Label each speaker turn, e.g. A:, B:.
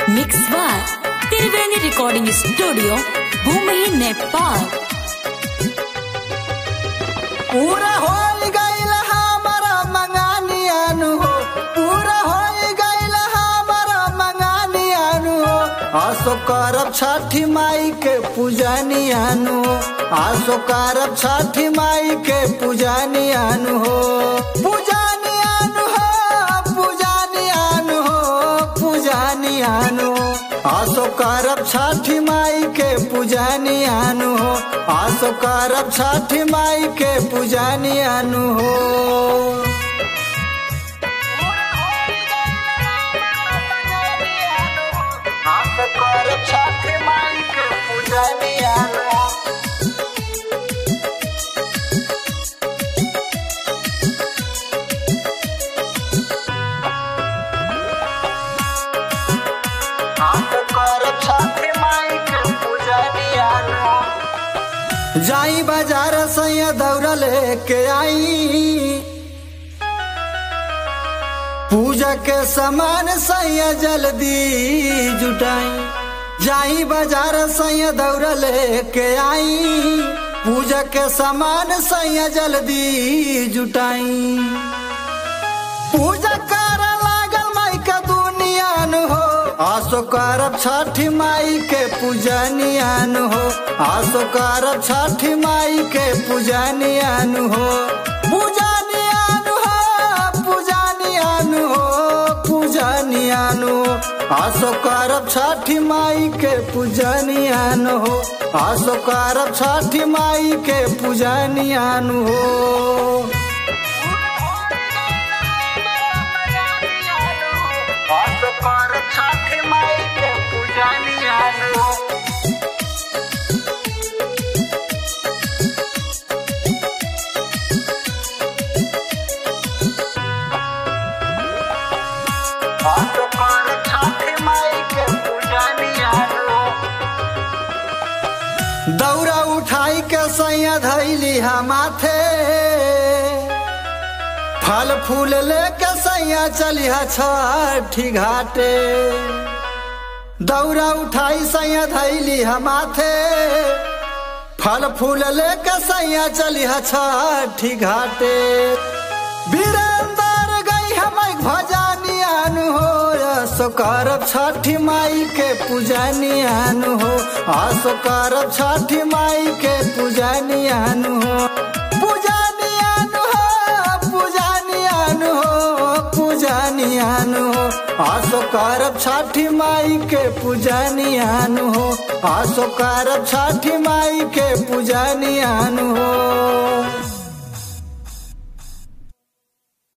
A: mix by Triveni recording studio भूमि नेपाल
B: पूरा हो गईल हमारा मंगानियानु हो पूरा हो गईल हमारा मंगानियानु हो आसो करब छठी माई के पूजनियानु हो आसो करब छठी माई के पूजनियानु हो पूजनियानु हो पूजनियानु हो पूजनियानु हो आसो करब छठी माई के पूजनियानु हो आसो करब छठी माई के पूजनियानु हो आसो करब छठी माई के पूजनियानु हो आसो करब छठी माई के पूजनियानु हो जाई बाजार सैया दौड़ लेके आई पूजा के सामान सैया जल्दी जुटाई जाई बाजार सैया दौड़ लेके आई पूजा के सामान सैया जल्दी जुटाई पूजा कर लागल माई के दुनियान हो आसो करब छठी माई के पूजनियान हो आसो करब छठी माई के पूजनियान हो पूजनियान हो पूजनियान हो पूजनियान हो आसो करब छठी माई के पूजनियान हो आसो करब छठी माई के पूजनियान हो आसो करब छठी माई के पूजनियान हो आसो करब छठी माई के पूजनियान हो दौरा उठाई के सैया धैली माथे फल फूल लेके सैया चलिहा छठी घाटे दौरा उठाई सैया धैली माथे फल फूल लेके सैया चलिहा छठी घाटे वीरेंद्र गई हम भजनियान हो आसो करब छठी माई के पूजनियान हो आसो करब छठी माई के पूजनियान हो पूजनियान हो पूजनियान हो पूजनियान हो आसो करब छठी माई के पूजनियान हो आसो करब छठी माई के पूजनियान हो